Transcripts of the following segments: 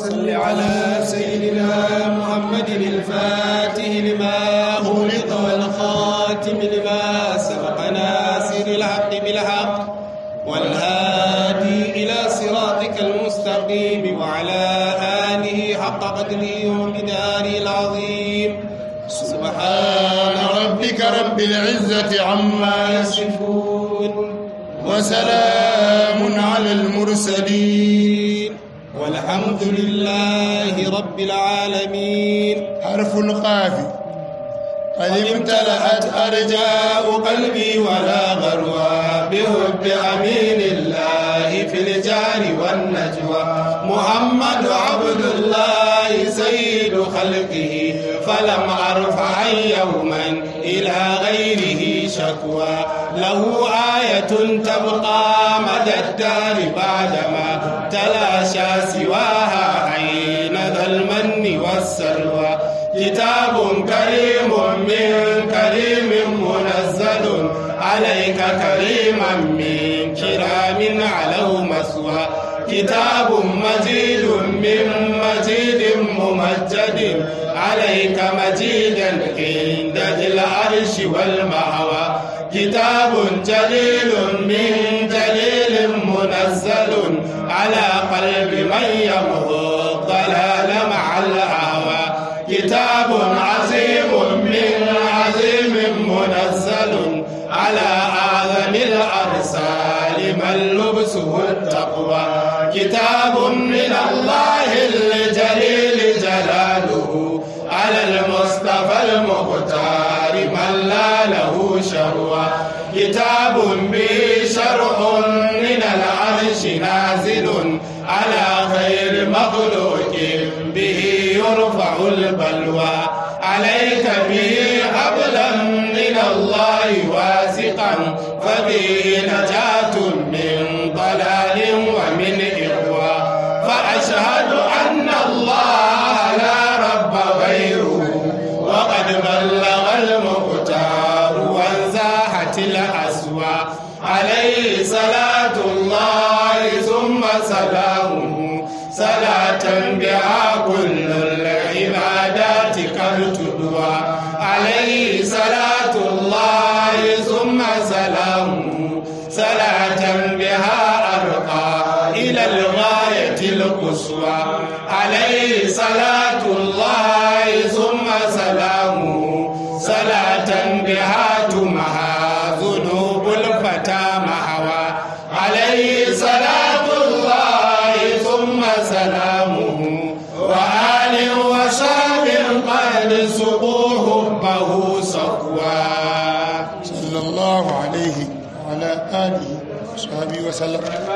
صل على سيدنا محمد الفاتح لما أغلق والخاتم لما سبق ناصر الحق بالحق والهادي إلى صراطك المستقيم وعلى آله حق قدره ومقداره العظيم سبحان ربك رب العزة عما يصفون وسلام على المرسلين والحمد لله رب العالمين حرف القاف قد امتلأت أرجاء قلبي ولا غروى بحب أمين الله في الجار والنجوى محمد عبد الله سيد خلقه فلم أرفع يوما إلى غيره شكوى له آية تبقى مدى الدار بعدما تلاشى سواها عين ذا المن والسلوى كتاب كريم من كريم منزل عليك كريما من كرام علو مسوى كتاب مجيد من مجيد ممجد عليك مجيدا عند ذي العرش والمهوى كتاب جليل من جليل منزل على قلب من يمضي الضلال مع الهوى كتاب عظيم من عظيم منزل على أعظم الأرسال من لبسه التقوى كتاب من الله الجليل جلاله على المصطفى المختار من لا له شروى كتاب به شرح من العرش نازل على خير مخلوق به يرفع البلوى عليك به حبلا من الله واثقا فبه نجاة من ضلال ومن إغوى فأشهد أن الله لا رب غيره وقد بلغ المختار وانزاحت الأسوى عليه صلاة الله ثم سلامه صلاة بها كل العبادات قد تدوى عليه صلاة الله ثم سلامه صلاة بها أرقى إلى الغاية القصوى عليه صلاة الله ثم سلامه صلاة بها تمحى ذنوب الفتى محوى عليه صلاة الله ثم سلامه وآل وصحب قد سقوا حبه صفوا صلى الله عليه وعلى آله وصحبه وسلم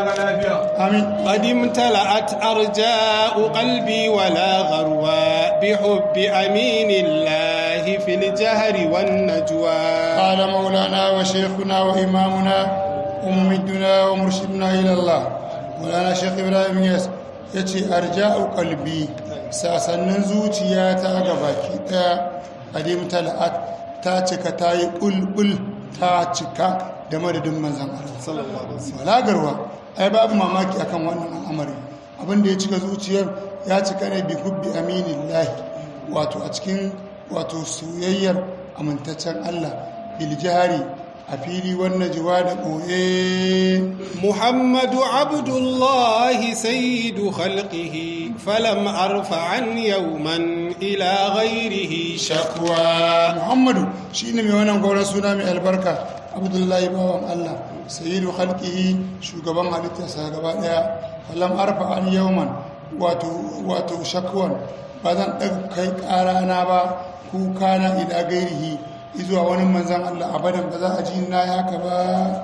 آمين قد امتلأت أرجاء قلبي ولا غروى بحب أمين الله في الجهر والنجوى قال مولانا وشيخنا وإمامنا وممدنا ومرشدنا إلى الله مولانا شيخ إبراهيم ياس yace arja'u qalbi sasannin zuciyata ga baki daya adim tala'at ta cika ta yi bulbul ta cika da madadin manzan Allah walagarwa ai babu mamaki akan wannan al'amari abinda ya cika zuciyar ya cika ne bi hubbi aminillahi wato a cikin wato soyayyar amintaccen Allah biljihari a fili wannan jiwa da ɓoye محمد عبد الله سيد خلقه فلم أرفع عن يوما إلى غيره شكوى muhammadu shi ne mai wannan gauran suna mai albarka abdullahi bawan allah sayyidu halkihi shugaban halittarsa gaba daya falam arfa an yauman wato wato shakwan ba zan ɗaga kai ƙarana ba kuka na ila gairihi izuwa wani manzan allah abadan ba za a ji na yaka ba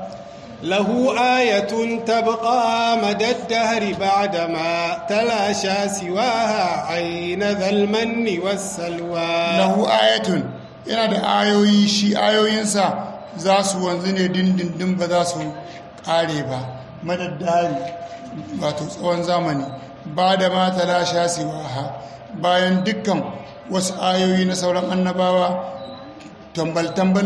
له آية تبقى مدى الدهر بعدما تلاشى سواها عين ذا المن والسلوى lahu ayatun yana da ayoyi shi ayoyinsa za su wanzu ne dindindin ba za su kare ba madaddari wato tsawon zamani ba da mata lasha siwaha bayan dukkan wasu ayoyi na sauran annabawa tambal-tambal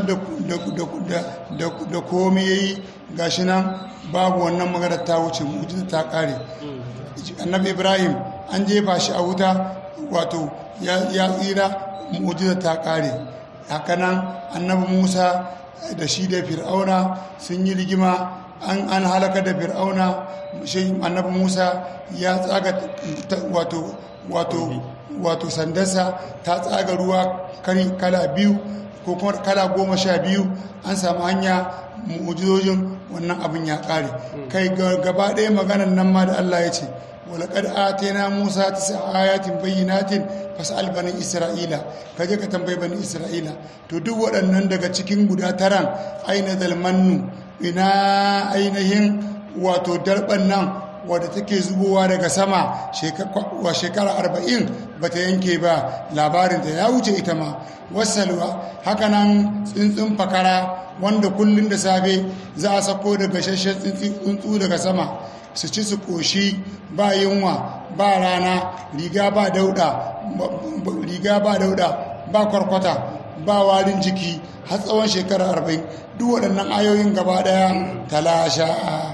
da komi ya yi gashi nan babu wannan magana ta wuce mujiza ta kare annabi ibrahim an jefa shi a wuta wato ya tsira mu'jiza ta kare hakanan annabi musa da shi da fir'auna sun yi rigima an an halaka da fir'auna shi annabi musa ya tsaga wato wato wato sandarsa ta tsaga ruwa kala biyu ko kuma kala goma sha biyu an samu hanya mu'ujizojin wannan abin ya kare kai gaba ɗaya maganan nan ma da allah ya ce walaƙar atena musa ta sa ayatin bayyanatin fasal bani isra'ila ka je ka tambayi bani isra'ila to duk waɗannan daga cikin guda taran aina dalmannu ina ainihin wato darban nan wadda take zubowa daga sama wa shekara arba'in ba ta yanke ba labarinta ya wuce ita ma wasalwa hakanan tsuntsun fakara wanda kullum da safe za a sako daga shashen tsuntsu daga sama su ci su koshi ba yunwa ba rana riga ba dauda riga ba dauda ba kwarkwata ba warin jiki har tsawon shekara arba'in duk waɗannan ayoyin gaba ɗaya talasha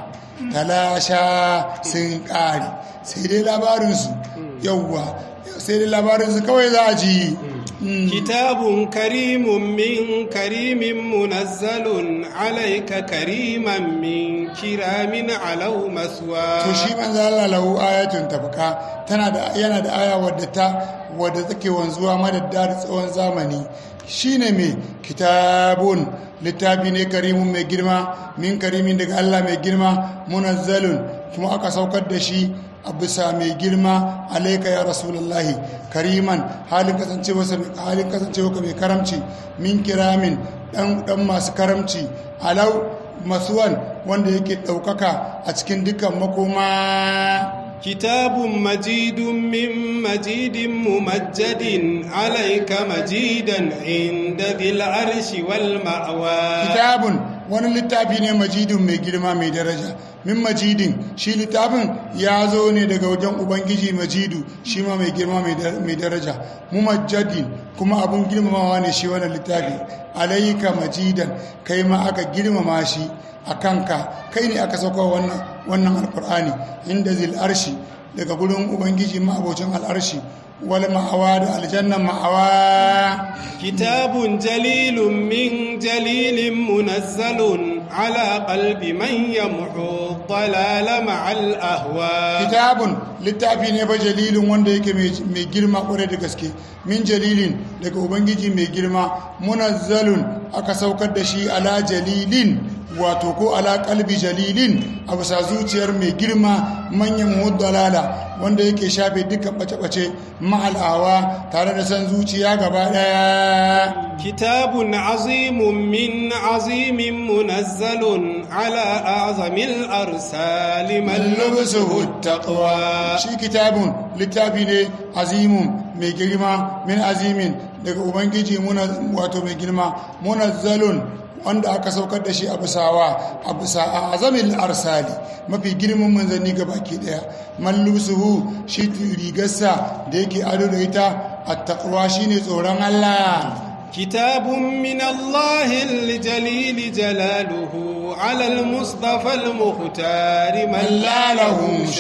talasha sun ƙari sai dai labarinsu yauwa sai dai labarinsu kawai za a ji kitabun karimun min karimin munazzalun alaika kariman min kiramin alau maswa to shi manzo Allah lahu ayatun tabqa tana da yana da aya wadda ta wadda take wanzuwa madadda da tsawon zamani shine mai kitabun littafi ne karimun mai girma min karimin daga Allah mai girma munazzalun kuma aka saukar da shi a bisa mai girma alaika ya rasulullahi kariman halin kasancewa halin kasancewa mai karamci min kiramin dan dan masu karamci alau masuwan wanda yake daukaka a cikin dukkan makoma كتاب مجيد من مجيد ممجد عليك مجيدا عند ذي العرش والمأوى كتاب wani littafi ne majidin mai girma mai daraja min majidin shi littafin ya zo ne daga wajen ubangiji majidu shi ma mai girma mai daraja mumajjadin kuma abun girmamawa ne shi wani littafi alayka majidan kai ma aka girmama shi a kanka kai ne aka sauka wannan alkur'ani inda zil arshi daga gurin ubangiji ma'abocin al'arshi wal ma'awa da aljannan ma'awa kitabun jalilun min jalilin munazzalun ala qalbi man yamhu dalala ma'al ahwa kitabun littafi ne ba jalilin wanda yake mai girma kwarai da gaske min jalilin daga ubangiji mai girma munazzalun aka saukar da shi ala jalilin wato ko ala kalbi jalilin a bisa zuciyar mai girma manyan muddalala wanda yake shafe dukkan bace-bace ma'al'awa tare da san zuciya gaba daya kitabun azimun min azimin munazzalun ala azamil arsali man lubsuhu taqwa shi kitabun littafi ne azimun mai girma min azimin daga ubangiji wato mai girma munazzalun wanda aka saukar da shi a bisawa a bisa a azamin arsali mafi girman manzanni ga baki daya mallusuhu shi rigarsa da yake ado da ita a takwa shine tsoron Allah كتاب من الله الجليل جلاله على المصطفى المختار من لا له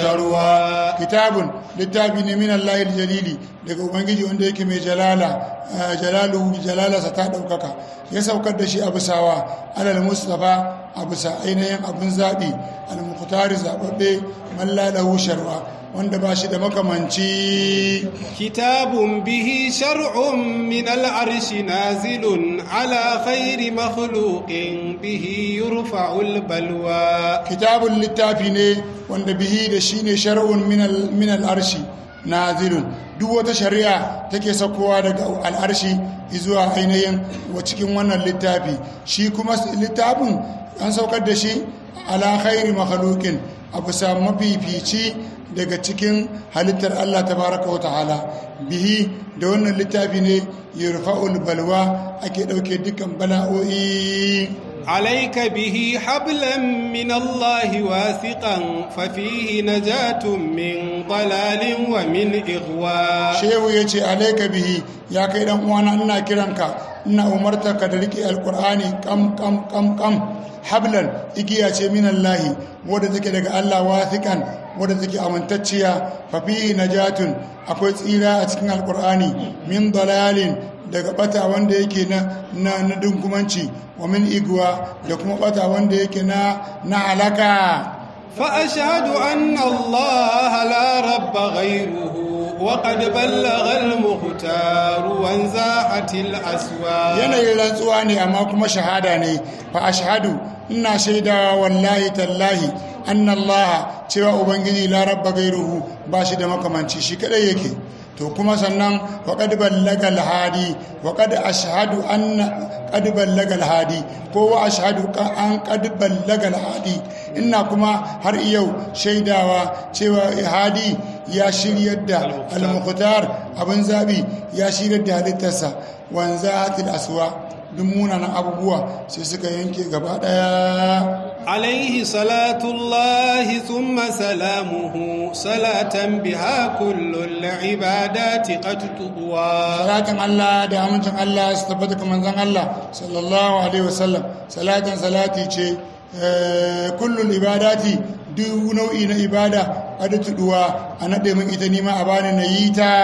شروى كتاب littafi ne min Allah jalili daga ubangiji wanda yake mai jalala jalaluhu jalala sa ta daukaka ya saukar da shi a bisawa alal mustafa a bisa ainihin abin zabi al muqtari zababbe man la lahu sharwa wanda ba shi da makamanci kitabun bihi shar'un min al'arshi nazilun ala khairi makhluqin bihi yurfa'ul balwa kitabun littafi ne wanda bihi da shi ne shar'un min al'arshi nazilun duk wata shari'a take sakowa daga al'arshi zuwa ainihin wa cikin wannan littafi shi kuma littafin an saukar da shi ala khairi makhluqin a bisa mafifici daga cikin halittar Allah tabaraka wa ta'ala bihi da wannan littafi ne yurfa'ul balwa ake dauke dukkan bala'o'i عليك به حبلا من الله واثقا ففيه نجاة من ضلال ومن إغواء shehu ya ce alaika bihi ya kai dan uwana ina kiranka ina umarta ka da rike alkur'ani kam kam kam kam hablan igiya ce minallahi wadda take daga Allah wathiqan wadda take amintacciya fa fihi najatun akwai tsira a cikin alkur'ani min dalalin daga bata wanda yake na na na dunkumanci wa min igwa da kuma bata wanda yake na na halaka فأشهد أن الله لا رب غيره وقد بلغ المختار وانزاحت الأسوار yanayin rantsuwa ne amma kuma shahada ne fa ashhadu ina shaida wallahi tallahi annallaha cewa ubangiji la rabba gairuhu ba shi da makamanci shi kadai yake to kuma sannan wa qad ballaga alhadi wa qad ashhadu anna qad ballaga alhadi ko wa ashhadu an qad ballaga alhadi ina kuma har yau shaidawa cewa hadi ya shiryar da al-mukhtar abin zabi ya shiryar da halittarsa wanzahatil aswa duk munanan abubuwa sai suka yanke gaba daya عليه صلاة الله ثم سلامه صلاة بها كل العبادات قد تطوى salatin Allah da amincin Allah su tabbata ga manzon Allah sallallahu alaihi wasallam salatin salati ce eh, kullul ibadati duk nau'i na ibada a da tuduwa a naɗe min ita nima a bani na yi ta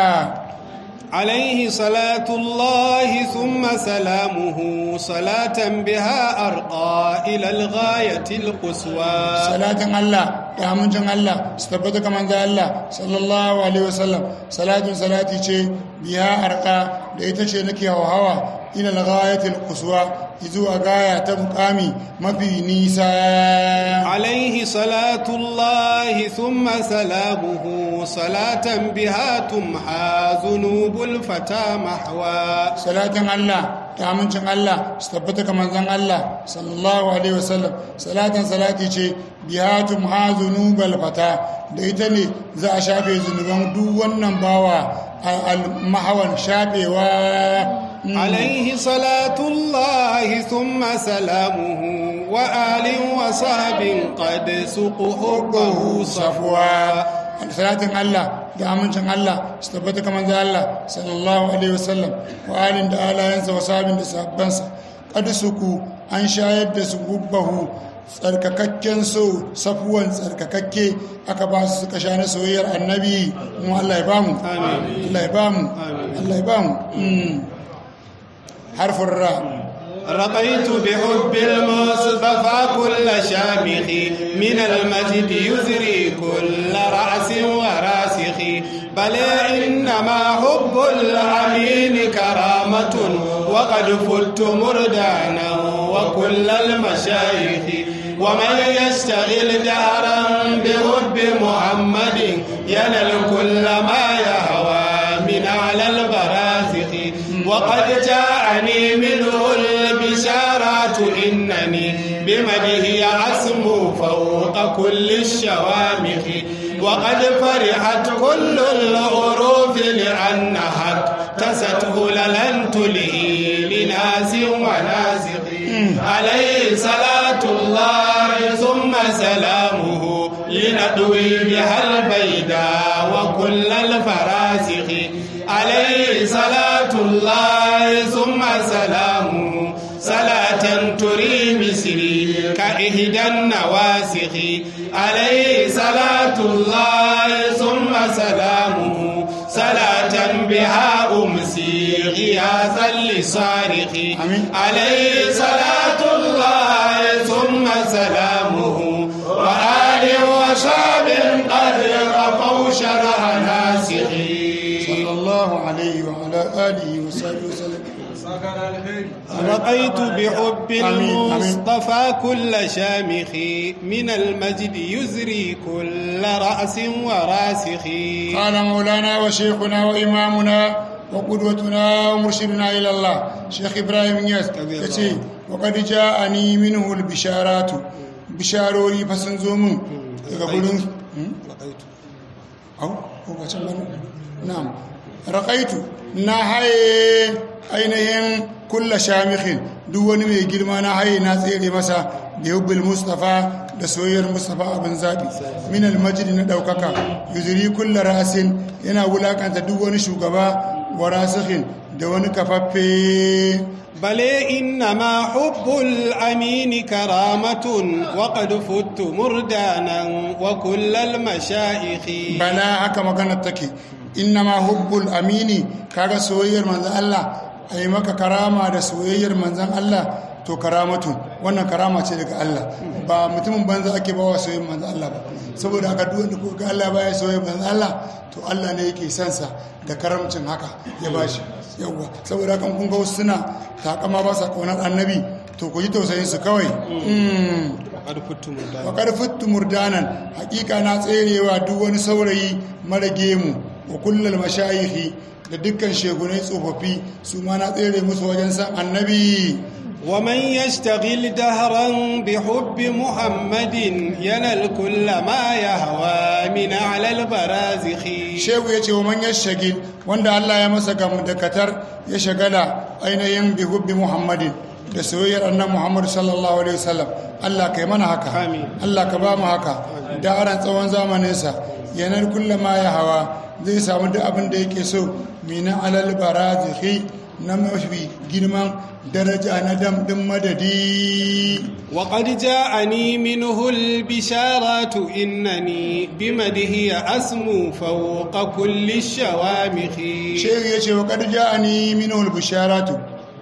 عليه صلاة الله ثم سلامه صلاة بها أرقى إلى الغاية القصوى salatin Allah da amincin Allah su tabbata ga manzon Allah sallallahu alaihi wasallam salatin salati ce biya arka da ita ce nake hawa ila al-ghayatil quswa zuwa gaya ta mukami mafi nisa عليه صلاة الله ثم سلامه صلاة بها تمحى ذنوب الفتى محوى salatin Allah da amincin Allah su tabbata ga manzon Allah sallallahu alaihi wasallam salatin salati ce bihatum hazunubal fata da ita ne za a shafe zunuban duk wannan bawa al-mahawan shafewa عليه صلاة الله ثم سلامه وآل وصحب قد سقوا حبه صفوا salatin Allah da amincin Allah su tabbata kamar da Allah sallallahu alaihi wasallam wa alin da alayansa wa sabin da sabbansa kada suku an shayar da su gubbahu tsarkakakken so safuwan tsarkakakke aka ba su suka sha na soyayyar annabi mu Allah ya bamu Allah ya bamu Allah ya bamu harfin ra رقيت بحب المصطفى كل شامخ من المجد يزري كل رأس وراسخ بل إنما حب الأمين كرامة وقد فلت مردانا وكل المشايخ ومن يشتغل دهرا بحب محمد ينل كل ما يهوى من على البرازخ وقد جاءني منه البشارات إنني بمده أسمو فوق كل الشوامخ وقد فرحت كل الغروف لأنها اكتست لن تلهي لناس وناسخ عليه صلاة الله ثم سلامه لندوي بها البيداء وكل الفراسخ عليه صلاة الله ثم سلامه صلاة تري مصري كإهدى النواسخ عليه صلاة الله ثم سلامه صلاة بها أمسي غياثا لصارخ عليه صلاة الله ثم سلامه وآل وصحب قد رفوا شرح ناسخين صلى الله عليه وعلى آله وصحبه وسلم رقيت بحب آمين، آمين. المصطفى كل شامخ من المجد يزري كل رأس وراسخ قال مولانا وشيخنا وإمامنا وقدوتنا ومرشدنا إلى الله شيخ إبراهيم ياس يتي وقد جاءني منه البشارات بشاروري فسنزوم يقولون أو هو بچن بنو نعم رقيت نهاي ainihin kulla shamikhin duk wani mai girma na haye na tsere masa da hubbil mustafa da soyayyar mustafa abin zaɓi min almajidi na ɗaukaka yuzuri kulla rasin yana wulakanta duk wani shugaba wa rasikhin da wani kafaffe بل إنما حب الأمين كرامة وقد فت مردانا وكل المشايخ bala haka maganar take innama hubbul amini kaga soyayyar manzon Allah ai maka karama da soyayyar manzon Allah to karamatu wannan karama ce daga Allah ba mutumin banza ake bawa soyayyar manzon Allah ba saboda haka duk wanda ko ga Allah baya soyayyar manzon Allah to Allah ne yake son sa da karamcin haka ya bashi yawa saboda haka kun ga wasu suna takama ba sa kaunar annabi to ku ji tausayin su kawai Mm. وقد فت مردانا faƙar fittu murdanan hakika na tserewa duk wani saurayi mara gemu wa kullal mashayihi da dukkan shegunai tsofaffi su ma na tsere musu wajen san annabi ومن يشتغل دهرا بحب محمد ينال كل ما يهوى من على البرازخ shehu ya ce wa manyan shagil wanda Allah ya masa gamu da katar ya shagala ainihin bi hubbi muhammadin da soyayyar annan muhammad sallallahu alaihi wasallam Allah kai mana haka Amin. Allah ka ba mu haka da aran tsawon zamaninsa yanar kullama ya hawa zai samu duk abin da yake so mina alal barazikhi na mafi girman daraja na damdin madadi وقد جاءني منه البشارات إنني بمده أسمو فوق كل الشوامخ shehu ya ce wa ƙarja a ni minul bisharatu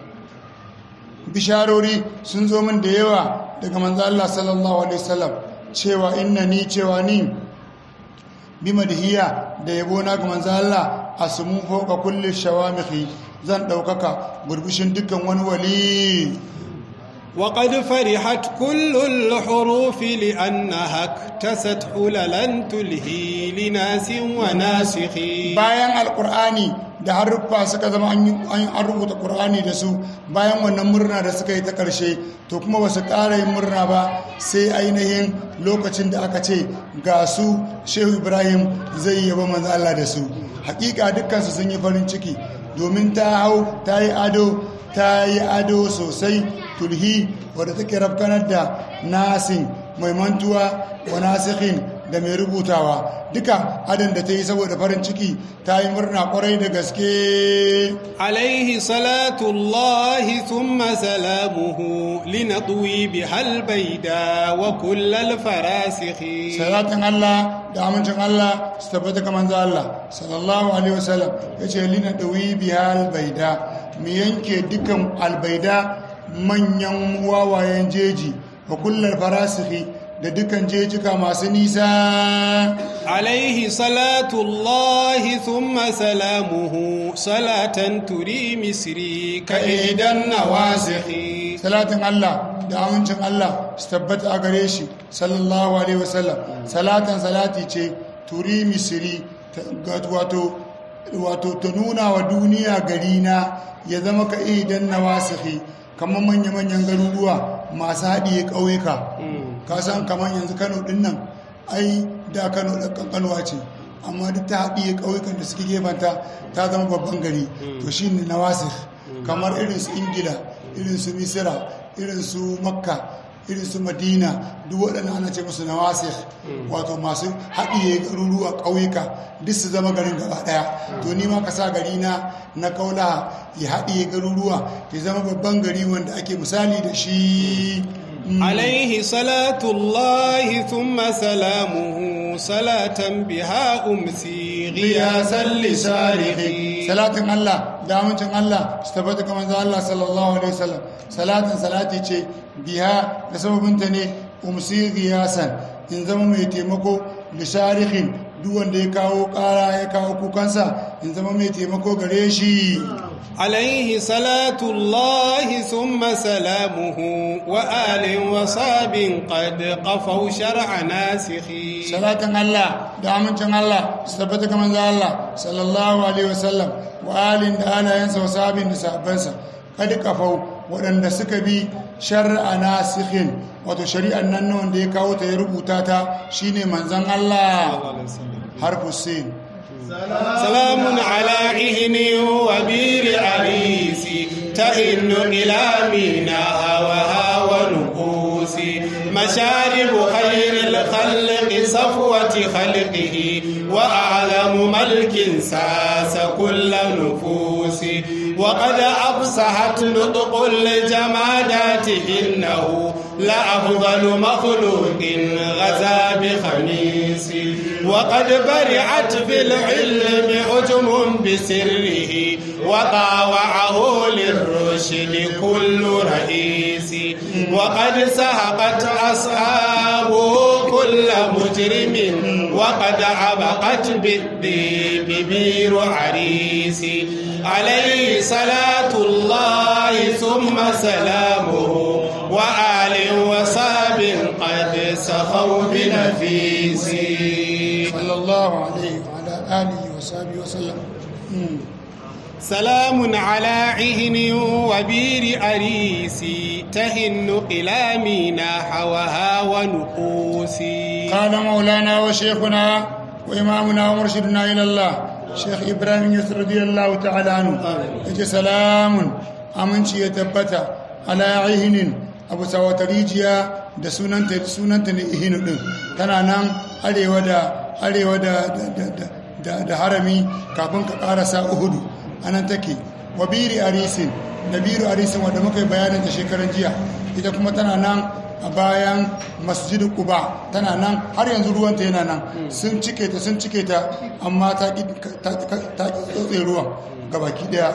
bisharori sun zo min da yawa daga manzo Allah sallallahu alaihi wasallam cewa inna ni cewa ni bi madhiya da yabo na ga manzo Allah asmu fawqa kulli shawamihi zan daukaka burbushin dukkan wani wali وقد فرحت كل الحروف لأنها اكتست حللا تلهي لناس وناسخ bayan alkur'ani da haruffa suka zama an yi- an an rubuta qur'ani da su bayan wannan murna da suka yi ta ƙarshe to kuma ba su ƙara yin murna ba sai ainihin lokacin da aka ce ga su shehu ibrahim zai yaba manzo Allah da su hakika dukkansu sun yi farin ciki domin ta hau ta yi ado ta yi ado sosai tulhi wadda take rafkanar da nasin mai mantuwa wa nasikhin da mai rubutawa duka adon da ta yi saboda farin ciki ta yi murna kwarai da gaske عليه صلاة الله ثم سلامه لنطوي بها البيداء وكل الفراسخ salatin Allah da amincin Allah su tabbata ga manzo Allah sallallahu alaihi wasallam yace lina dawi bihal baida mu yanke dukan albaida manyan wawayen jeji wa kullal farasihi da dukan jejika masu nisa عليه صلاة الله ثم سلامه صلاة تري مصري كإحدى النواسخ salatin Allah da amincin Allah su tabbata a gare shi sallallahu alaihi wasallam salatan salati ce turi misiri ta- ga- wato wato ta nuna wa duniya gari na ya zama ka idan na wasihi kamar manya-manyan garuruwa masu haɗiye ƙauyuka ka san kamar yanzu kano ɗin nan ai da kano da kankanuwa ce amma duk ta haɗiye ƙauyukan da suke gefanta ta zama babban gari to shi ne na wasih kamar irin su ingila irin su misira irin su makka irin su madina duk waɗannan ana ce musu nawasir wato masu haɗiye garuruwa ƙauyuka duk su zama garin gaba ɗaya to ni ma ka sa gari na na kaula ya haɗiye garuruwa ya zama babban gari wanda ake misali da shi عليه صلاة الله ثم سلامه صلاة بها أمسي غياثا لسارقي salatin Allah da amincin Allah su tabbata ga manzo Allah sallallahu alaihi wasallam salatin salati ce biha da sababinta ne umsi giyasan in zama mai taimako lisharihin duk wanda ya kawo kara ya kawo kukansa in zama mai taimako gare shi عليه صلاة الله ثم سلامه وآل وصاب قد قفوا شرع ناسخي salatin Allah da amincin Allah su tabbata ga manzo Allah sallallahu alaihi wasallam wa alin da alayensa wa sabin da sahabbansa kada kafau waɗanda suka bi shar'a nasikhin wato shari'an nan na wanda ya kawo ta ya rubuta ta shine manzon Allah harfu sin سلام على عهن وبير عريسي تئن إلى ميناء وها ونقوس مشارب خير الخلق صفوة خلقه وأعلم ملك ساس كل نفوس وقد أفسحت نطق الجمادات إنه لأفضل مخلوق غزا بخميس وقد برعت في العلم عجم بسره وطاوعه للرشد كل رئيس وقد سهقت أصحابه كل مجرم وقد عبقت بالذيب بير عريس عليه صلاة الله ثم سلامه وآل وصاب قد سخوا بنفيس صلى الله عليه وعلى آله وصحبه وسلم مم. سلام على عهن وبير أريسي تهن إلى مينا حوها ونقوسي قال مولانا وشيخنا وإمامنا ومرشدنا إلى الله شيخ إبراهيم يسر رضي الله تعالى عنه يجي سلام أمنشي يتبتا على عهن أبو سوات ريجيا da sunanta sunanta ne ihinu din tana nan arewa da arewa da da da da, da harami kafin ka karasa uhudu anan take wabiri arisin da biru arisin wanda muka yi bayanin da shekaran jiya ita kuma tana nan a bayan masjidin kuba tana nan har yanzu ruwanta yana nan sun cike ta sun cike ta amma ta ki tsotse ruwan gabaki daya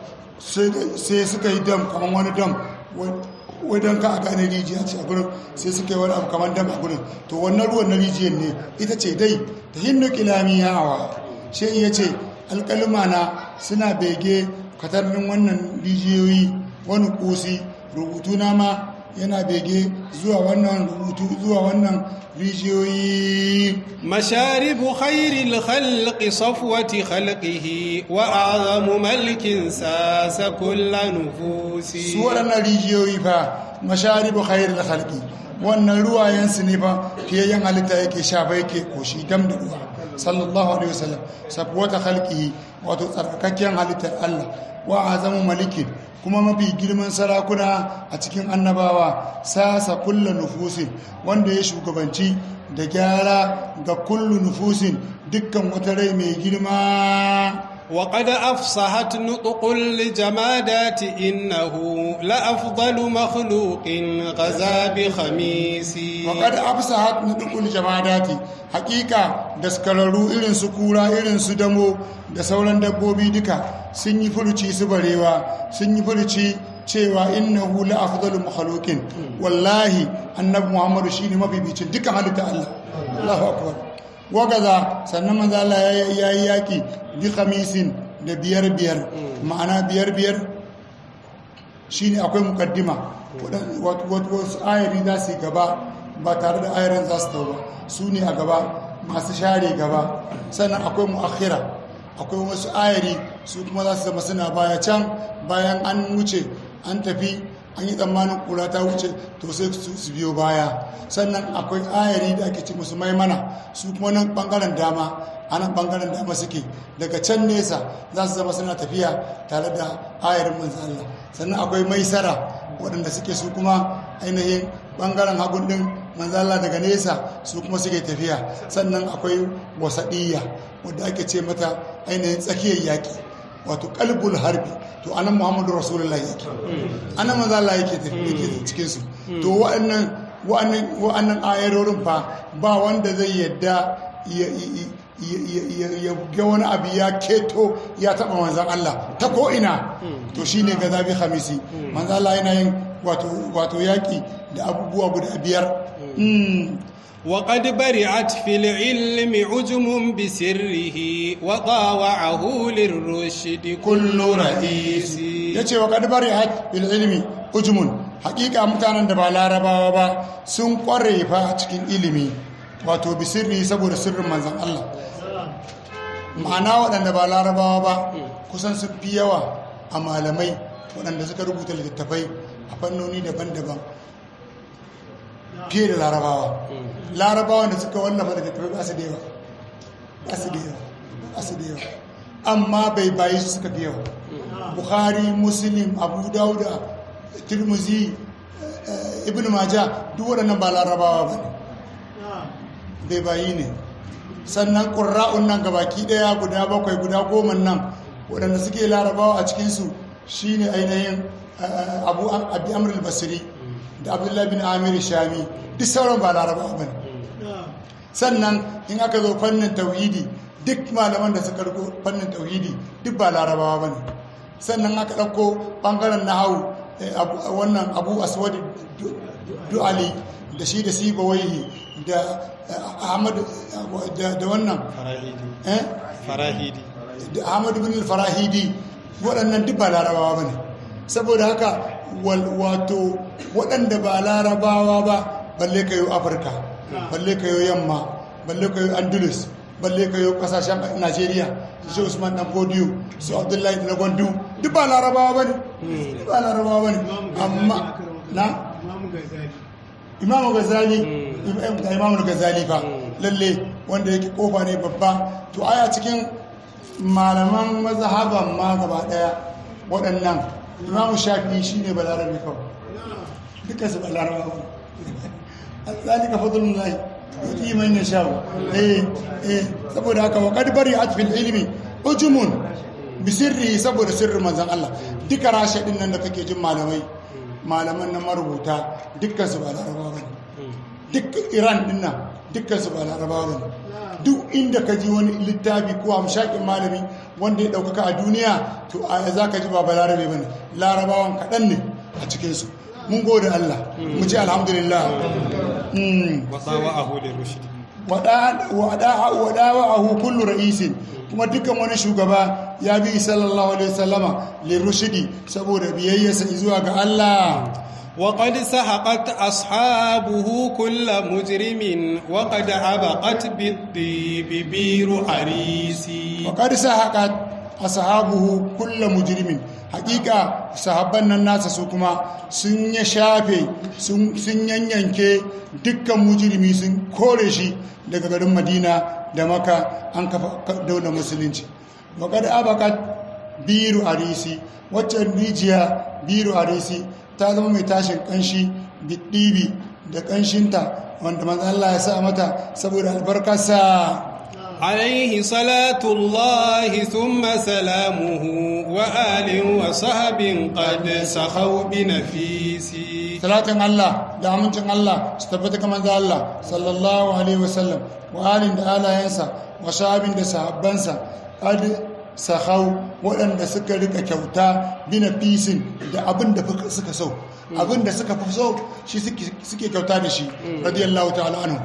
sai suka yi dam kamar wani dam wajen ka a gane rijiya ce a gurin sai suka yi wani abu kamar dam a gurin to wannan ruwan na rijiyar ne ita ce dai ta hinnu kilami yawa shi iya ce alkalima na suna bege katarnin wannan rijiyoyi wani kusi rubutu na ma yana bege zuwa wannan rubutu zuwa wannan rijiyoyi مشارب خير الخلق صفوة خلقه وأعظم ملك ساس كل نفوس su waɗannan rijiyoyi fa masharibu khairul khalqi wannan ruwayensu ne fa fiyayyen halitta yake shafa yake koshi dam da ruwa sallallahu alaihi wasallam safwata khalqihi wato tsarkakakken halittar Allah wa azamu malikin kuma mafi girman sarakuna a cikin annabawa sasa kulla nufusin wanda ya shugabanci da gyara ga kullu nufusin dukkan wata rai mai girma وقد أفصحت نطق الجمادات إنه لأفضل مخلوق غزا بخميس waƙar afsahat na dukkan jamadati hakika daskararru irin su kura irin su damo da sauran dabbobi duka sun yi furuci su barewa sun yi furuci cewa innahu la afdalu makhluqin wallahi annabi muhammadu shine mabibicin dukkan halitta Allah Allahu akbar wagaza sannan manzo Allah ya yi yaki bi khamisin da biyar biyar ma'ana biyar biyar shine akwai mukaddima wasu ayari za su yi gaba ba tare da ayarin za su tau ba su ne a gaba masu share gaba sannan akwai mu'akhira akwai wasu ayari su kuma za su zama suna baya can bayan an wuce an tafi an yi tsammanin kura ta wuce to sai su biyo baya sannan akwai ayari da ake ce musu maimana su kuma nan bangaren dama a nan bangaren dama suke daga can nesa za su zama suna tafiya tare da ayarin manzo Allah sannan akwai maisara waɗanda suke su kuma ainihin bangaren hagun din manzo Allah daga nesa su kuma suke tafiya sannan akwai wasaɗiyya wadda ake ce mata ainihin tsakiyar yaƙi wato kalbul harbi to anan muhammadu rasulullah yake anan manzo Allah yake yake cikin su to wa'annan wa'annan wa'annan ayarorin fa ba wanda zai yadda ya ga wani abu ya keto ya taba manzan Allah ta ko ina to shine ga zabi khamisi manzo Allah yana yin wato wato yaki da abubuwa guda biyar وقد برعت في العلم عجم بسره وطاوعه للرشد كل رئيس yace wa kad bari'at bil ilmi ujmun hakika mutanen da ba larabawa ba sun kware fa cikin ilimi wato bi sirri saboda sirrin manzon Allah ma'ana waɗanda ba larabawa ba kusan sun fi yawa a malamai waɗanda suka rubuta littattafai a fannoni daban-daban fiye da larabawa larabawa da suka wallafa daga tafi ba su da yawa ba su da yawa ba su da yawa amma bai bayi su suka fi yawa bukhari muslim abu dauda tirmizi ibn maja duk waɗannan ba larabawa ba ne bai bayi ne sannan ƙura'un nan gabaki ɗaya guda bakwai guda goma nan waɗanda suke larabawa a cikinsu shine ainihin abu abi amr al-basri da abdullahi bin amir shami duk sauran ba larabawa bane sannan in aka zo fannin tauhidi duk malaman da suka riko fannin tauhidi duk ba larabawa bane sannan aka ɗauko ɓangaren nahawu wannan abu aswad du'ali da shi da sibawaihi da ahmad da wannan farahidi da ahmad bin farahidi waɗannan duk ba larabawa ba ne saboda haka wato waɗanda ba larabawa ba balle ka yi afirka balle ka yi yamma balle ka yi andalus balle ka yi ƙasashen najeriya su usman dan fodiyo su abdullahi na gwandu duk ba larabawa ba ne duk ba larabawa ba ne amma na imamu gazali imamu gazali fa lalle wanda yake kofa ne babba to aya cikin malaman mazhaban ma gaba daya waɗannan imamu shafi shine balarabe kawai dukkan su balarabawa zalika fadlullahi yuti man yasha eh eh saboda haka wa qad bari'at fil ilmi ujumun bi sirri saboda sirrin manzon Allah duka rashe din nan da kake jin malamai malaman na marubuta dukkan su ba larabawa bane duk Iran din nan dukkan su ba larabawa bane duk inda ka ji wani littafi ko amshakin malami wanda ya ɗaukaka a duniya to a za ka ji ba balarabe ba ne larabawan kaɗan ne a cikinsu mun gode Allah mu ce alhamdulillah waɗawa a hulun rushidi waɗawa a kullu ra'isin kuma dukkan wani shugaba ya bi sallallahu alaihi wasallama lirushidi saboda biyayyarsa zuwa ga Allah وقد سحقت أصحابه كل مجرم وقد عبقت بالطيب بير حريسي وقد سحقت أصحابه كل مجرم حقيقة صحابنا الناس سوكما سن يشافي سن ينينكي دكا مجرمي سن كورشي daga garin Madina da Maka an kafa daular musulunci وقد عبقت biru arisi waccan rijiya biru arisi ta zama mai tashin kanshi biɗibi da kanshinta wanda manzan Allah ya sa mata saboda albarkarsa عليه صلاة الله ثم سلامه وآل وصحب قد سخوا بنفيسي salatin Allah da amincin Allah su tabbata kamar da Allah sallallahu alaihi wasallam wa alin da alayensa wa sahabin da sahabbansa qad sahau waɗanda suka rika kyauta bina fisin da abin da suka so abin da suka fi so shi suke kyauta da shi radiyallahu ta'ala anhu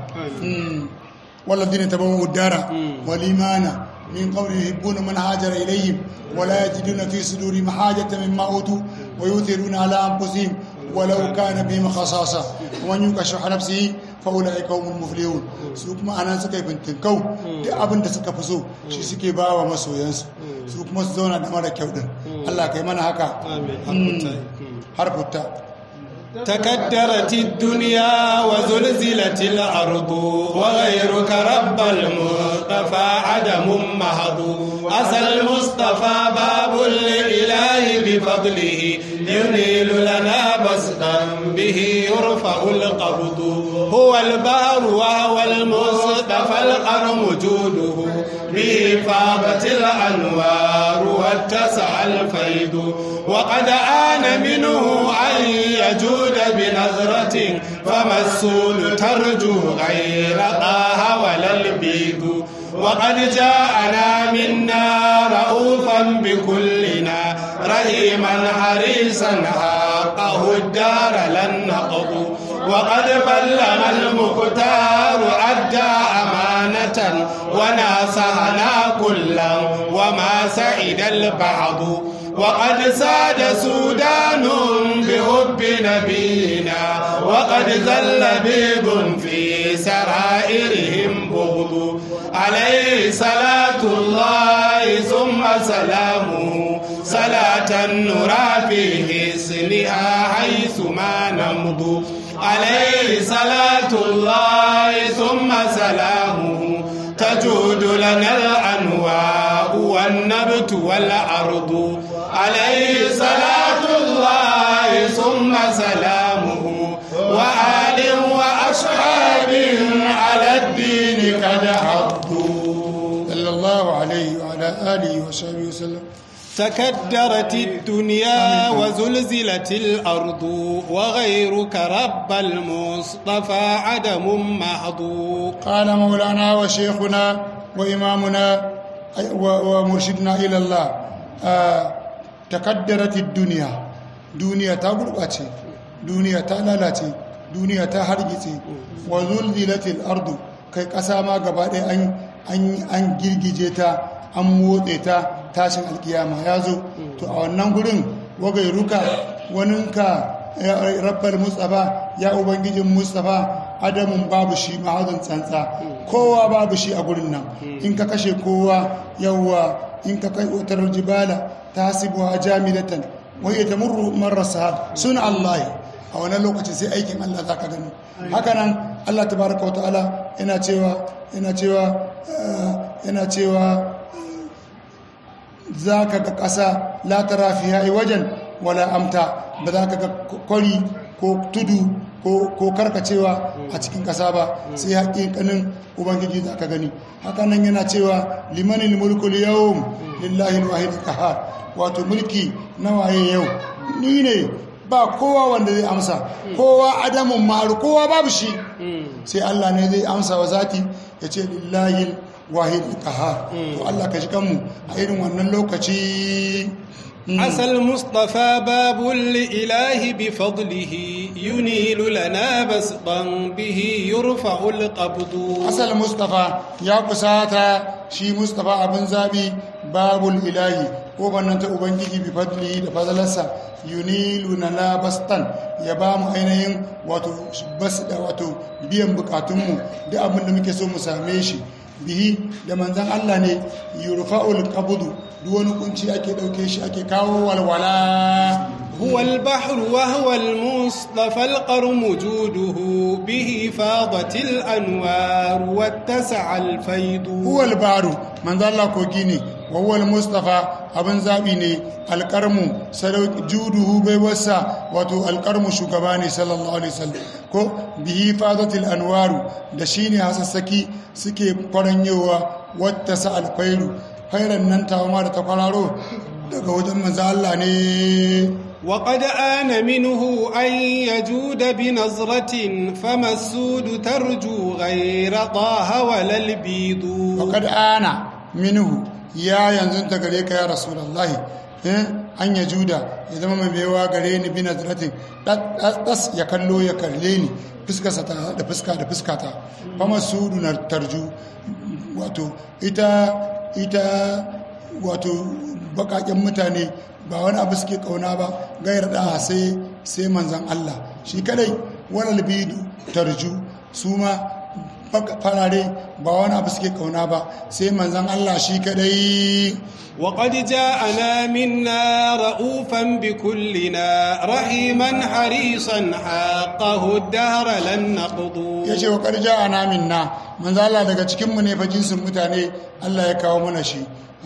والذين تبوأوا الدار والإيمان من قول يحبون من هاجر إليهم ولا يجدون في صدورهم حاجة مما أوتوا ويؤثرون على أنفسهم ولو كان بهم خصاصة ومن يوق شح نفسه فأولئك هم المفلحون su kuma anan suka yi bintinkau da abin da suka fi so shi suke ba wa masoyansu su kuma su zauna da mara kyau din Allah kai mana haka har futta تكدرت الدنيا وزلزلت الأرض وغيرك رب المصطفى عدم محض أسى المصطفى باب للإله بفضله ينيل لنا بسطا به يرفع القبض هو البحر وهو المصطفى القرم جوده به فاضت الأنوار واتسع الفيض وقد آن منه أن يجود بنظرة فما السول ترجو غير طه ولا البيض وقد جاءنا منا رؤوفا بكلنا رحيما حريصا حقه الدار لن نقض وقد بلغ المختار أدى أمانة وناصحنا كلا وما سعد البعض وقد ساد سودان بحب نبينا وقد زل بيض في سرائرهم بغض عليه صلاة الله ثم سلامه صلاة نرى في حسنها حيث ما نمض عليه صلاة الله ثم سلامه تجود لنا الأنواء والنبت والأرض عليه صلاة الله ثم سلامه وآل وأصحاب على الدين قد حضوا صلى الله عليه وعلى آله وصحبه وسلم تكدرت الدنيا وزلزلت الأرض وغيرك رب المصطفى عدم محض قال مولانا وشيخنا وإمامنا ومرشدنا إلى الله آه تكدرت الدنيا دنيا تغربتي دنيا تلالتي دنيا تهرجتي وزلزلت الأرض kai ƙasa ma gaba ɗaya an girgije ta an motse ta tashin alkiyama ya zo to a wannan gurin wagai ruka waninka rabbar mustapha ya ubangijin mustapha adamun babu shi mahazin tsantsa kowa babu shi a gurin nan in ka kashe kowa yawwa in ka kai otar jibala ta hasibu a jamilatan wai ta murru marasa suna allahi a wannan lokacin sai aikin allah za ka gani hakanan allah ta baraka wa ta'ala yana cewa yana cewa yana cewa za ka ga ƙasa latara fiye wajen wala amta ba za ka ga kwari ko tudu ko karkacewa a cikin ƙasa ba sai haƙiƙanin ubangiji za ka gani hakanan yana cewa limanin mulkul yau lillahi wahid kahar wato mulki na waye yau ni ne ba kowa wanda zai amsa kowa adamun maru kowa babu shi sai Allah ne zai amsa wa zati ya ce lillahi wahid kahar to Allah ka shi kanmu a irin wannan lokaci عسى المصطفى باب لإله بفضله ينيل لنا بسطا به يرفع القبض عسى المصطفى يا قساتا شي مصطفى ابن زابي باب الإله kobannan ta ubangiji bi fadli da fadalarsa yunilu na labastan ya ba mu ainihin wato bas da wato biyan bukatunmu da abin da muke so mu same shi bihi da manzan Allah ne yurfa'ul qabdu duk wani kunci ake dauke shi ake kawo walwala هو البحر وهو المصطفى القرم جوده به فاضت الأنوار واتسع الفيض هو البحر من ذا الله كوكيني وهو المصطفى abin zaɓi ne alƙarmu juduhu bai wasa wato alƙarmu shugaba ne sallallahu alaihi wasallam ko bihi fadatil anwaru da shine hasassaki suke kwaranyewa wata sa alfairu fairan nan tawama da ta kwararo daga wajen manzo Allah ne وقد آن منه أن يجود بنظرة فما السود ترجو غير طه ولا البيض وقد آن منه ya yanzu ta gare ka ya rasulullahi an ya juda ya zama mai baiwa gare ni bi nazratin das ya kallo ya kalle ni fuskarsa ta da fuska da fuskata fama sudu na tarju wato ita ita wato bakaken mutane ba wani abu suke kauna ba gayar da sai sai manzan Allah shi kadai wani bidu tarju su ma farare ba wani abu suke kauna ba sai manzan Allah shi kadai وقد جاءنا منا رؤوفا بكلنا رحيما حريصا حقه الدهر لن نقضو yace wa karja ana minna manzo Allah daga cikin mu ne fa jinsin mutane Allah ya kawo mana shi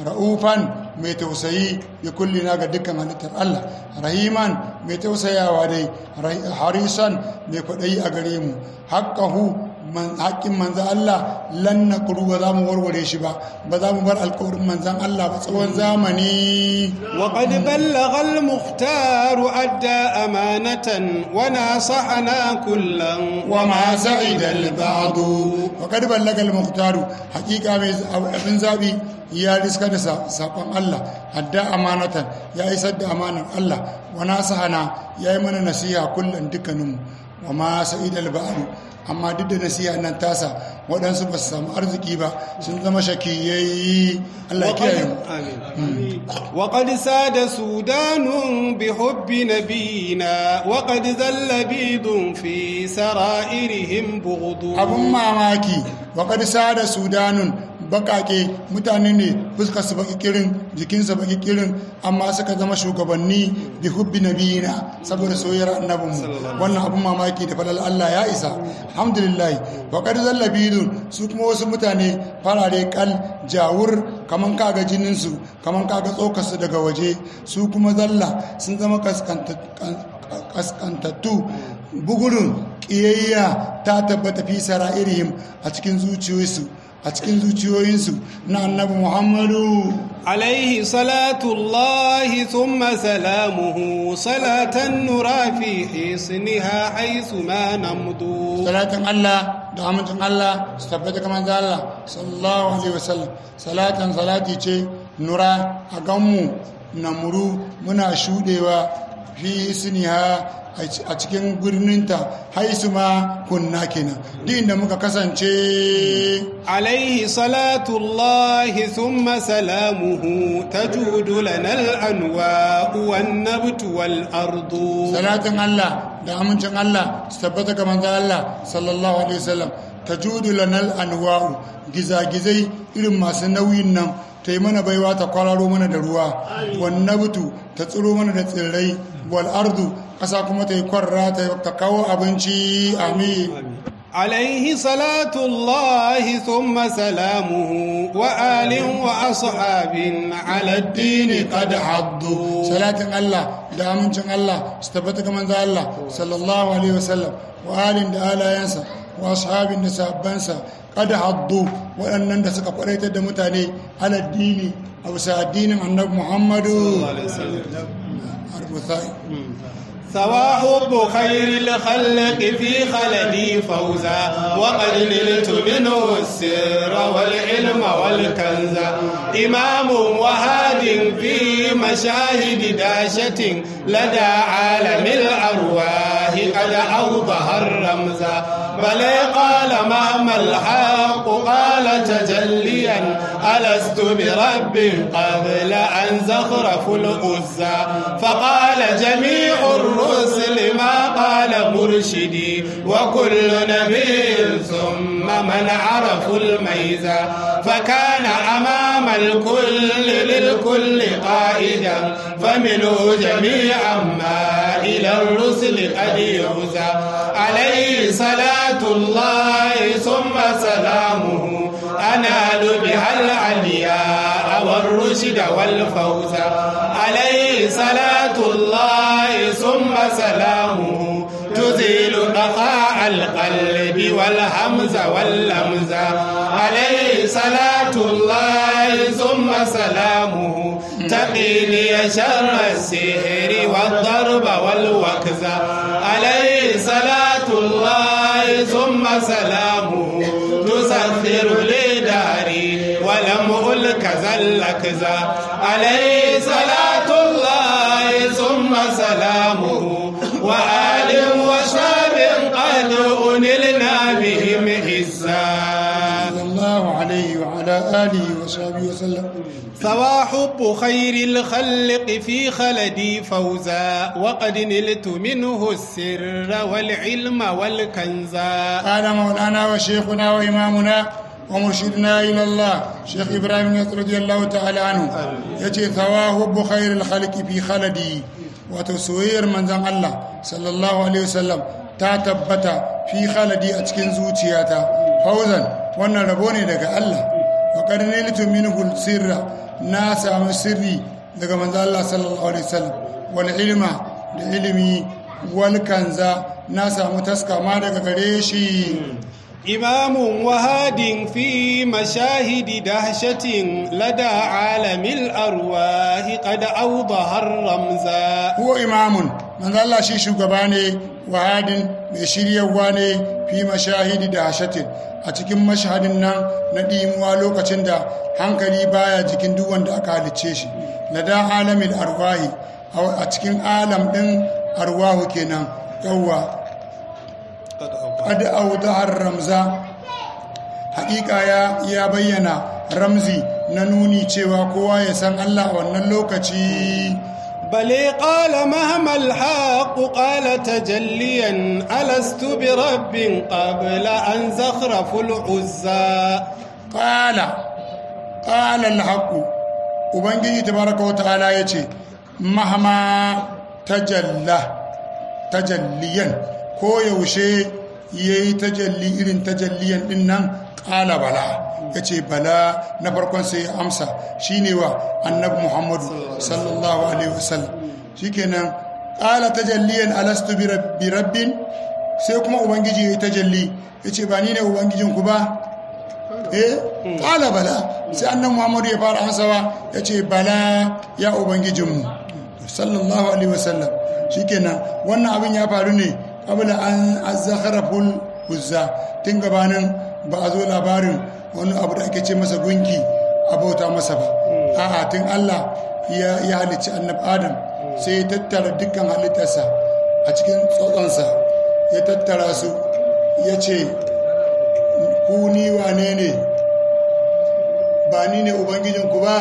ra'ufan mai tausayi ya kullina ga dukkan halittar Allah rahiman mai tausayawa dai harisan mai kwaɗayi a gare mu haƙƙahu haƙƙin manzan Allah lan na kuru ba za mu warware shi ba ba za mu bar alƙawarin manzan Allah ba tsawon zamani وقد بلغ المختار أدى أمانة وناصحنا كلا وما سعد البعض وقد بلغ المختار حقيقة من زابي ya riska da saƙon Allah hadda amanatan ya isar da amanar Allah wa nasahana ya yi mana nasiha kullum dukkaninmu wa ma sa'id al-ba'ru amma duk da nasiha nan tasa waɗansu ba su samu arziki ba sun zama shakiyayi Allah ya kiyaye mu وقد ساد سودان بحب نبينا وقد ذل بيض في سرائرهم بغض abun mamaki waƙar sada sudanun bakake mutane ne fuskar su baki kirin jikinsa baki kirin amma suka zama shugabanni bi hubbi nabiyina saboda soyayyar annabinmu wannan abun mamaki da falal Allah ya isa alhamdulillah waƙar zalla bidun su kuma wasu mutane farare kal jawur kaman kaga jininsu kaman kaga tsokarsu daga waje su kuma zalla sun zama kaskantattu bugurin ƙiyayya ta tabbata fi sara'irihim a cikin zuciyoyinsu a cikin zuciyoyinsu na annabi muhammadu عليه صلاة الله ثم سلامه صلاة نرى في حصنها حيث ما نمضو salatin Allah da amincin Allah su tabbata kamar da Allah sallallahu alaihi wasallam salatan salati ce nura a ganmu na muru muna shudewa fi siniha a cikin birninta haisu ma kunna kenan duk inda muka kasance عليه صلاة الله ثم سلامه تجود لنا الأنواء والنبت والأرض salatin Allah da amincin Allah su tabbata ga manzon Allah sallallahu alaihi wasallam tajudu lanal anwa'u gizagizai irin masu nauyin nan ta yi mana baiwa ta kwararo mana da ruwa wannan butu ta tsiro mana da tsirrai wal ardu ƙasa kuma ta yi kwarra ta kawo abinci amin عليه صلاة الله ثم سلامه وآل وأصحاب على الدين قد حضوا salatin Allah da amincin Allah su tabbata ga manzo Allah sallallahu alaihi wasallam wa alin da alayansa wa ashabin da sabbansa kada haddu waɗannan da suka kwaraitar da mutane aladdini a bisa addinin annabi Muhammadu Arbusai ثوى حب خير الخلق في خلدي فوزا وقد نلت منه السر والعلم والكنز إمام وهاد في مشاهد داشة لدى عالم الأرواح قد أوضح الرمز بل قال مهما الحق قال تجليا ألست برب قبل أن زخرف الأزى فقال جميع الرسل ما قال مرشدي وكل نبي ثم من عرفوا الميزة فكان أمام الكل للكل قائدا فمنه جميعا ما إلى الرسل قد يهزى عليه صلاة الله ثم سلامه أنال بها العلياء والرشد والفوز عليه صلاة الله ثم سلامه تزيل بقاء القلب والهمز واللمز عليه صلاة الله ثم سلامه تقيني شر السحر والضرب والوكز عليه صلاة الله ثم سلامه تسخر لي داري ولم ألك زلكزا عليه صلاة الله ثم سلامه وآل وشاب قد أنلنا بهم عزا صلى الله عليه وعلى آله وصحبه وسلم ثوى حب خير الخلق في خلدي فوزا وقد نلت منه السر والعلم والكنزا قال مولانا وشيخنا وإمامنا ومرشدنا إلى الله شيخ إبراهيم يسر رضي الله تعالى عنه يجي ثواه بخير الخلق في خلدي وتسوير من زن الله صلى الله عليه وسلم تتبت في خلدي أتكن زوتياتا فوزا وانا ربوني لك الله وقد نلت منه السر ناس عم سري لك من زن الله صلى الله عليه وسلم والعلم لعلمي والكنزا ناس عم تسكى ما لك قريشي إمام وهاد في مشاهد دهشة لدى عالم الأرواح قد أوضح الرمزا huwa imamun manzo Allah shi shugaba ne wahadin mai shiryawa ne fi mashahidi da hashatin a cikin mashahadin nan na dimuwa lokacin da hankali baya jikin duk wanda aka halicce shi lada alamin arwahi a cikin alam din arwahu kenan yawwa qad awdahar ramza haƙiƙa ya ya bayyana ramzi na nuni cewa kowa ya san Allah a wannan lokaci بل قال مهما الحق قال تجليا ألست برب قبل أن زخرف العزى قال قال الحق ubangiji tabaraka wa ta'ala yace mahama tajalla tajalliyan ko yaushe yayi tajalli irin tajalliyan din nan qala bala yace bala na farkon sai ya amsa shine wa annabi muhammadu sallallahu alaihi wasallam shikenan qala tajalliyan alastu bi rabbi rabbin sai kuma ubangiji yayi tajalli yace ba ni ne ubangijin ku ba eh qala bala sai annan muhammadu ya fara amsawa ya ce bala ya ubangijinmu sallallahu alaihi wasallam shikenan wannan abin ya faru ne kabla an azakharaful uzza tun gabanin ba a zo labarin wani abu da ake ce masa gunki a bauta masa ba a'a tun Allah ya ya halicci annab adam sai ya tattara dukkan halittarsa a cikin tsotsonsa ya tattara su ya ce ku ni wane ne ba ni ne ubangijinku ba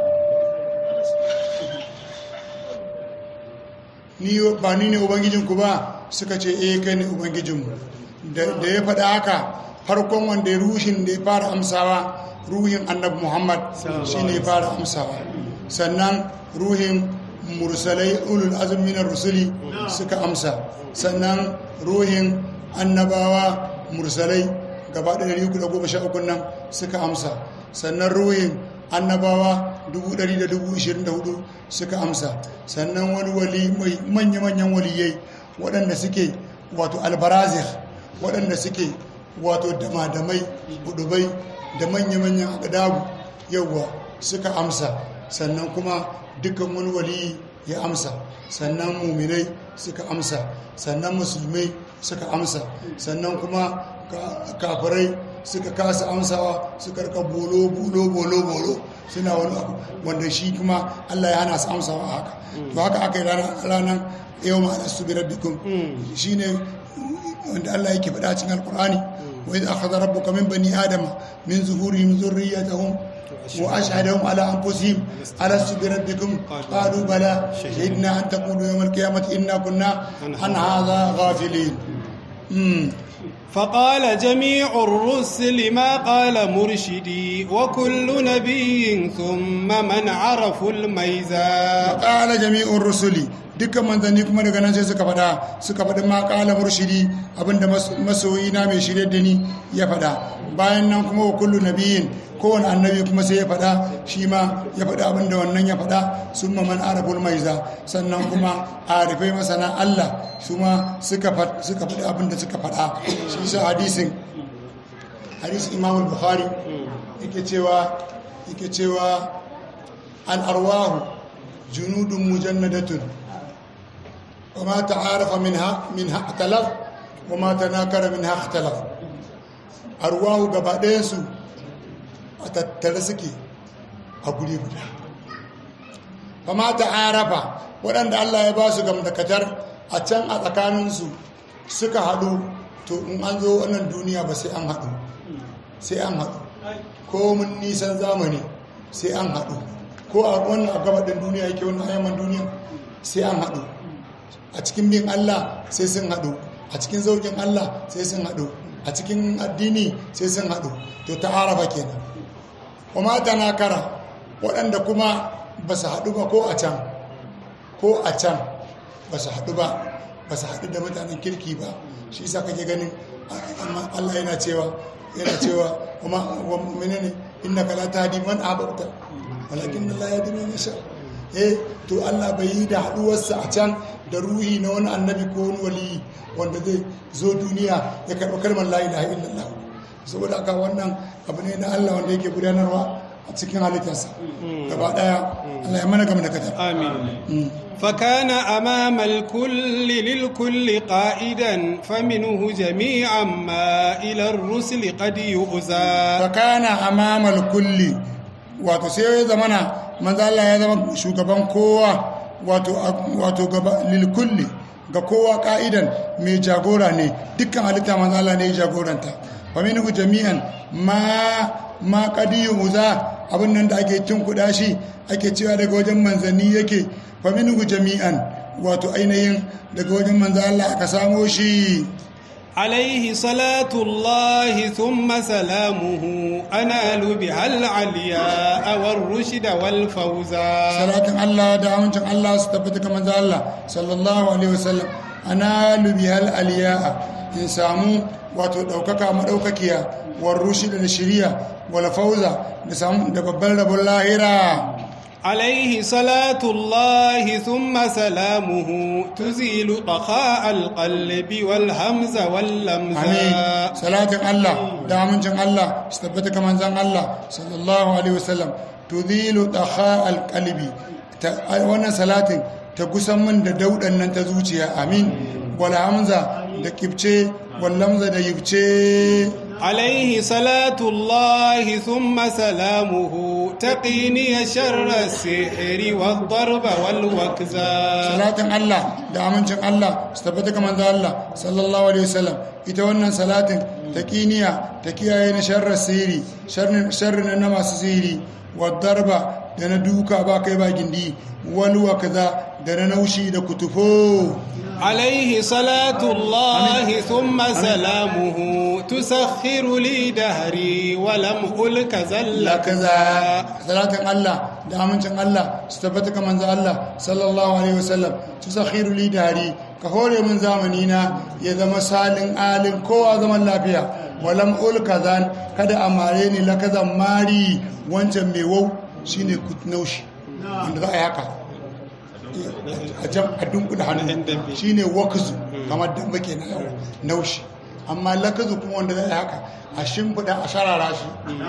ni ba ni ne ubangijinku ba suka ce eh kai ne ubangijinmu da da ya faɗa haka farkon wanda ya rushin da ya fara amsawa ruhin annabi muhammad shi ne ya fara amsawa sannan ruhin mursalai ulul azumi na rusuli suka amsa sannan ruhin annabawa mursalai gaba da 313 nan suka amsa sannan ruhin annabawa 124 suka amsa sannan wani wali mai manya-manyan waliyai waɗanda suke wato albarazir waɗanda suke wato damadamai hudubai da manya-manyan agadagu yauwa suka amsa sannan kuma dukkan wani waliyi ya amsa sannan muminai suka amsa sannan musulmai suka amsa sannan kuma kafirai suka kasa amsawa suka rika bolo bolo bolo bolo suna wani abu wanda shi kuma Allah ya hana su amsawa a haka to haka aka yi ranar yau ma'ana su bi rabbikum shi ne wanda Allah yake faɗa cikin alkur'ani wa idza akhadha rabbuka min bani adama min zuhurihim dhurriyyatahum wa ashhadahum ala anfusihim alastu bi rabbikum qalu bala shahidna an taqulu yawm al-qiyamati inna kunna an hadha ghafilin فقال جميع الرسل ما قال مرشدي وكل نبي ثم من عرف الميزان قال جميع الرسل dukkan manzanni kuma daga nan sai suka faɗa suka faɗi ma ƙala murshidi abinda masoyi na mai shirye da ni ya faɗa bayan nan kuma wa kullu nabiyin kowane annabi kuma sai ya faɗa shi ma ya faɗa abinda wannan ya faɗa sun man arabul maiza sannan kuma arifai masana Allah su ma suka faɗi abinda suka faɗa shi sa hadisin hadisin imam bukhari yake cewa yake cewa al arwahu junudun mujannadatun وما تعارف منها منها اختلف وما تناكر منها اختلف أرواه gabaɗayansu a tattare suke a guri guda kama ta arafa waɗanda Allah ya ba su gamdakatar a can a tsakaninsu suka haɗu to in an zo wannan duniya ba sai an haɗu sai an haɗu ko mun nisan zamani sai an haɗu ko a wannan a gabaɗin duniya yake wannan ayyaman duniya sai an haɗu a cikin bin Allah sai sun haɗu a cikin zaukin Allah sai sun haɗu a cikin addini sai sun haɗu to ta araba kenan kuma ta nakara waɗanda kuma ba su haɗu ba ko a can ko a can ba su haɗu ba ba su haɗu da mutanen kirki ba shi sa kake ganin amma Allah yana cewa yana cewa kuma menene innaka la tahdi man ahbabta walakin Allah yahdi man yasha eh to Allah bai yi da haduwarsa a can da ruhi na wani annabi ko wani wali wanda zai zo duniya ya karɓi kalmar la ilaha illallah saboda aka wannan abu ne na Allah wanda yake gudanarwa a cikin halittarsa gaba daya Allah ya mana gama da kadar آمين فكان أمام الكل للكل قائدا فمنه جميعا ما إلى الرسل قد يؤذى fakana amamal kulli wato sai ya zamana manzo Allah ya zama shugaban kowa wato wato gaba lil kulli ga kowa ka'idan mai jagora ne dukkan halitta manzo Allah ne ya jagoranta faminhu jami'an ma ma qadiyu uza abin nan da ake cin kuda shi ake cewa daga wajen manzanni yake faminhu jami'an wato ainihin daga wajen manzo Allah aka samo shi عليه صلاة الله ثم سلامه أنال بها العلياء والرشد والفوزا salatin Allah da amincin Allah su tabbata ga manzo Allah sallallahu alaihi wasallam ana lubihal aliya'a in samu wato daukaka madaukakiya war rushida da shiriya wal fauza da samu da babban rabon lahira عليه صلاة الله ثم سلامه تزيل طخاء القلب والهمز واللمز amin salatin Allah da amincin Allah su tabbata ga manzon Allah sallallahu alaihi wasallam tudhilu dakha alqalbi wannan salatin ta gusan min da daudan nan ta zuciya amin wal hamza da kibce wal lamza da yibce عليه صلاة الله ثم سلامه تقيني شر السحر والضرب والوكزا salatin Allah da amincin Allah su tabbata ga manzo Allah sallallahu alaihi wasallam ita wannan salatin ta kiniya ta kiyaye na sharrar sihiri sharrin na masu sihiri darba da na duka ba kai ba gindi wal wakaza da na naushi da kutufo عليه صلاة الله ثم سلامه تسخر لي دهري ولم ألك زل kaza salatin Allah da amincin Allah su tabbata ga manzo Allah sallallahu alaihi wasallam tusakhiru li dari ka hore mun zamani na ya zama salin alin kowa zaman lafiya walam ul kazan kada amare ni la kazan mari wancan mai wau shine kutnaushi wanda za a yi haka a jam a dunkula hannu shine wakazu kamar damba ke na yau naushi amma lakazu kuma wanda za a yi haka a shimfiɗa a sharara shi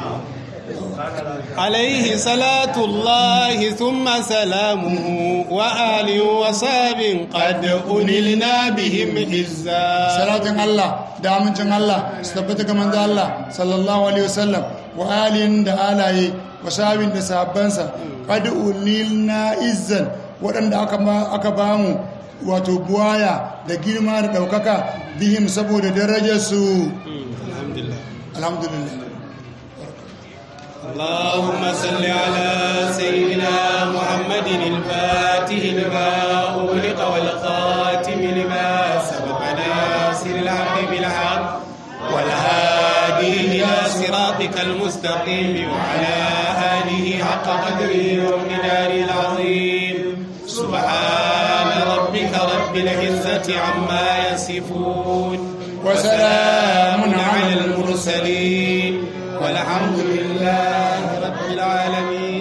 عليه صلاة الله ثم سلامه وآل وصاب قد أنلنا بهم عزا salatin Allah da amincin Allah su tabbata ga manzo Allah sallallahu alaihi wasallam wa alihin da alaye wa sabin da sahabbansa qad ulilna izzan waɗanda aka aka bamu wato buwaya da girma da ɗaukaka bihim saboda darajarsu الحمد لله alhamdulillah اللهم صل على سيدنا محمد الفاتح لما أغلق والخاتم لما سبق ناصر الحق بالحق والهادي إلى صراطك المستقيم وعلى آله حق قدره ومقداره العظيم سبحان ربك رب العزة عما يصفون وسلام على المرسلين والحمد لله رب العالمين